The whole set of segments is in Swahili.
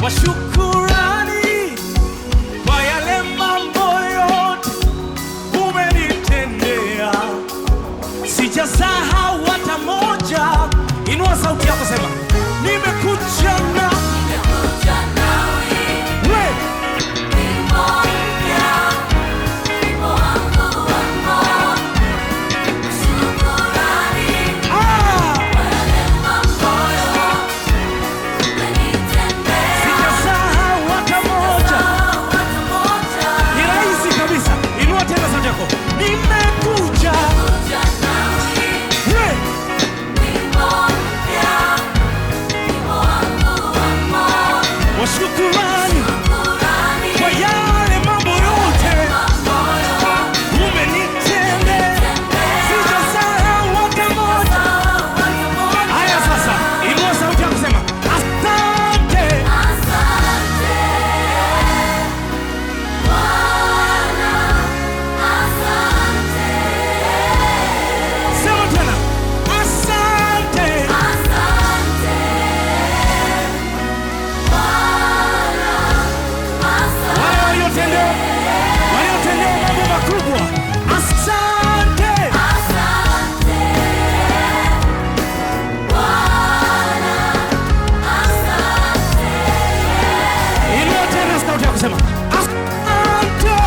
kwa shukurani kwa yale mambo yote umenitendea, sijasahau hata moja. Inua sauti yako, sema nimekuja na we ah, sijasahau hata moja. Ni rahisi kabisa. Inua tena sauti yako, nimekuja we kwa shukurani kwa yale mambo yote umenitendea, sijasahau hata moja. Haya sasa, inua sauti yako sema asante. Sema tena asante. Wale waliotendewa waliotendewa mambo makubwa, asante. Inua tena sauti yako sema asante.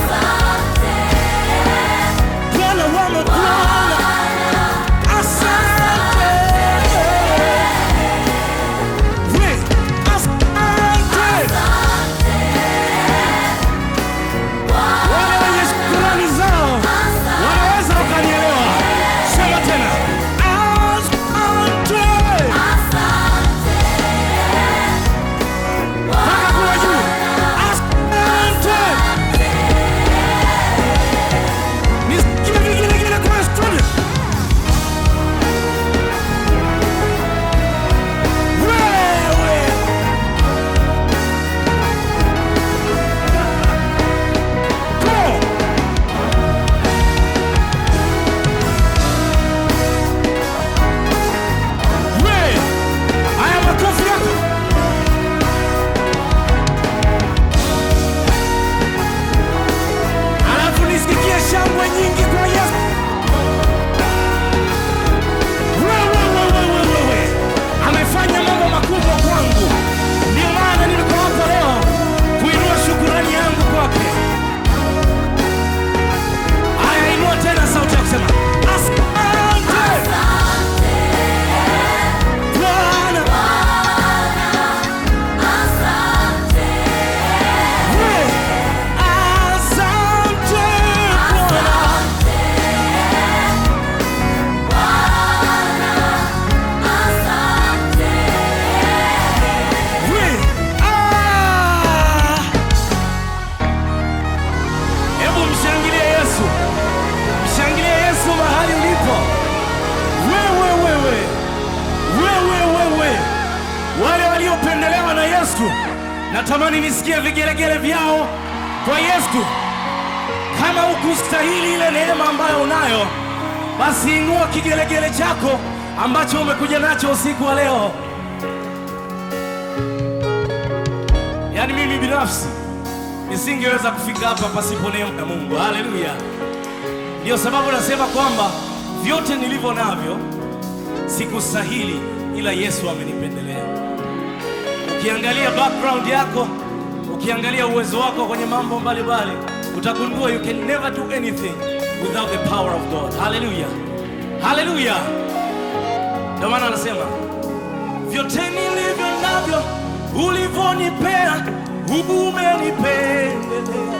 Bwana wa mabwana, asante. We, asante. Wale wenye shukrani zao wanaweza wakanielewa. Sema tena asante. Mpaka kule juu. Asante. Nisikie vigelegele kwa studio. Wewe. Go. We. Haya makofi yako. Alafu nisikie shangwe nyingi kwa Yesu. Wewe, wewe, wewe, wewe. Amefanya mambo makubwa kwangu, ndio maana niko hapa leo kuinua shukurani yangu kwake. Haya, inua tena sauti ya kusema asante Bwana. We, asante Bwana. We, ah. Hebu mshangilie Yesu, mshangilie Yesu mahali ulipo. Wewe wewe wewe wewe, wale waliopendelewa na Yesu, natamani nisikie vigelegele vyao kwa Yesu. Kama ukustahili ile neema ambayo unayo, basi inua kigelegele chako ambacho umekuja nacho usiku wa leo. Yaani mimi binafsi nisingeweza kufika hapa pasipo neema ya Mungu. Haleluya! Ndiyo sababu nasema kwamba vyote nilivyo navyo sikustahili, ila Yesu amenipendelea. Ukiangalia background yako, ukiangalia uwezo wako kwenye mambo mbalimbali, utagundua you can never do anything without the power of God. Haleluya, haleluya! Ndio maana anasema vyote nilivyo navyo ulivyonipea, umenipendelea.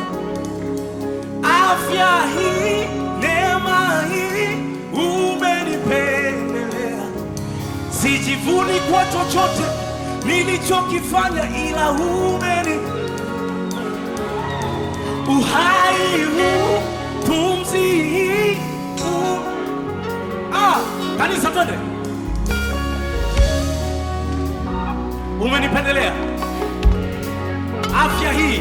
Afya hii, neema hii, umenipendelea. Sijivuni kwa chochote nilichokifanya, ila umeni uhai huu, pumzi hii, u- ah, kanisa twende umenipendelea afya hii,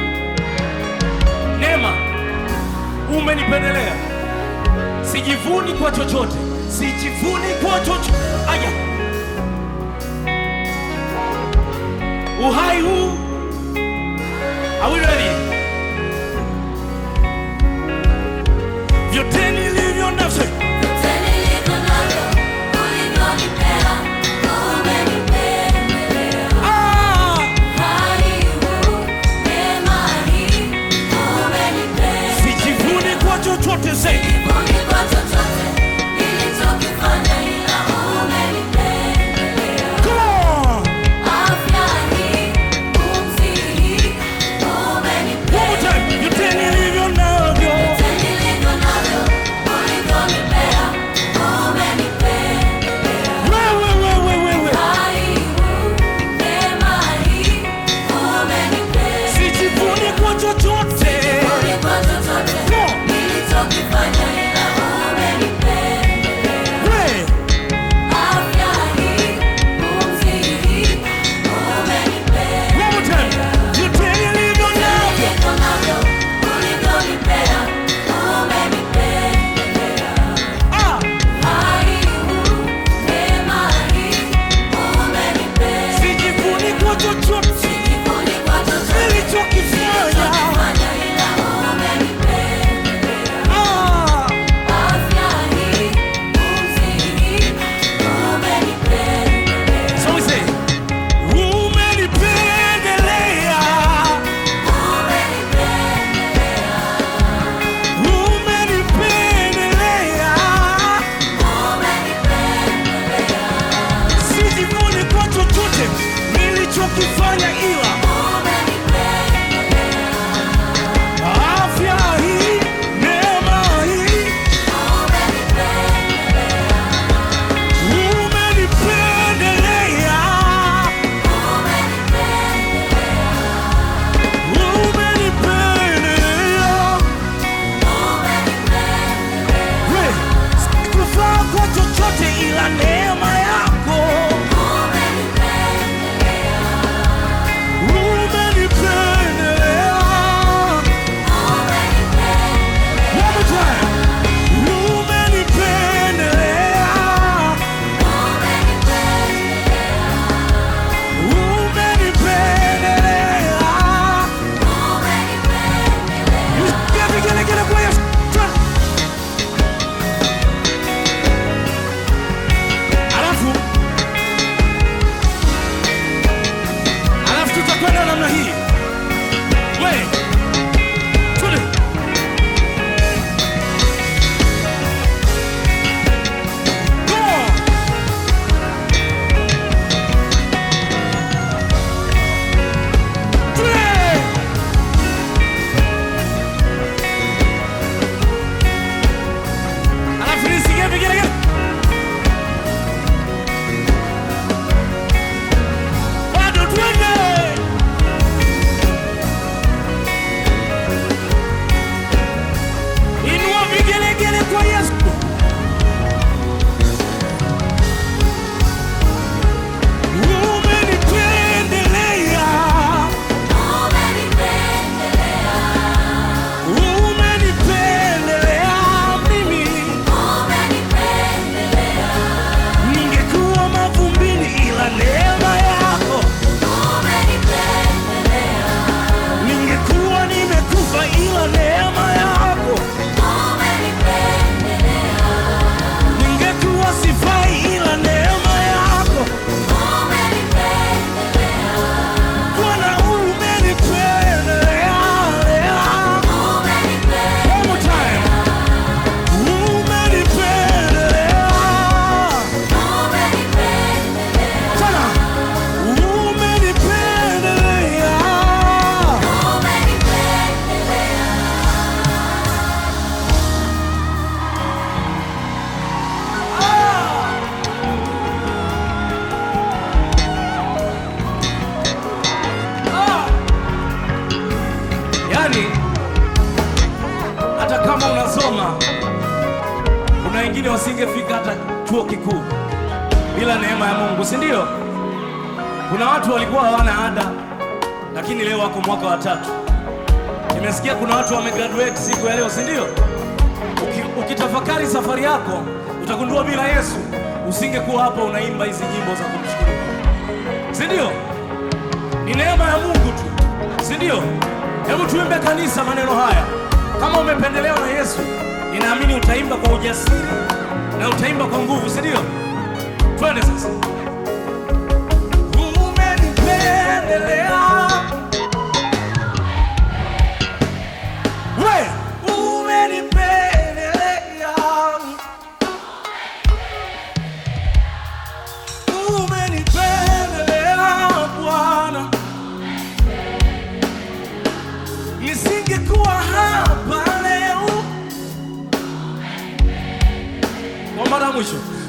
neema, umenipendelea. Sijivuni kwa chochote, sijivuni kwa chochote. Aya, uhai huu. Are we ready? Vyote nilivyo navyo ah, sijivuni kwa chochote zaidi. Come on. One more time. Vyote nilivyo navyo wewe, wewe, wewe, sijivuni kwa chochote. We, one more time. Vyote nilivyo navyo ah, sijivuni kwa chochote nilichokifanya. Ah, so we say, umenipendelea, umenipendelea. Sijivuni kwa chochote nilichokifanya, ila afya hii, neema hii, umenipendelea, umenipendelea. We, sikufaa kwa chochote ila neema yako umenipendelea. One more time. Umenipendelea. Umenipendelea. Gele, gele, gele kwa Yesu. Twende. Alafu alafu tutakwenda namna hii. We. Twende. Come on. Twende. Alafu nisikie vigelegele. Bado twende. Inua vigelegele kwa Yesu. Umenipendelea. Umenipendelea mimi. Ningekuwa mavumbini ila neema yako. Ningekuwa nimekufa ila neema yako. Ningekuwa sifai ila neema yako. Bwana umenipendelea. One more time. Umenipendelea. Tena. Umenipendelea. Yaani, hata kama unasoma, kuna wengine wasingefika hata chuo kikuu bila neema ya Mungu, si ndio? Kuna watu walikuwa hawana ada, lakini leo wako mwaka wa tatu. Nimesikia kuna watu wamegraduate siku ya leo, si ndio? Uki- Ukitafakari safari yako utagundua bila Yesu usingekuwa hapa unaimba hizi nyimbo za kumshukuru Mungu, si ndio? ndio? Hebu tuimbe kanisa maneno haya. Kama umependelewa na Yesu, ninaamini utaimba kwa ujasiri na utaimba kwa nguvu, si ndio? Twende sasa. Umenipendelea we, umenipendelea, umenipendelea Bwana, nisingekuwa hapa leo. Kwa mara ya mwisho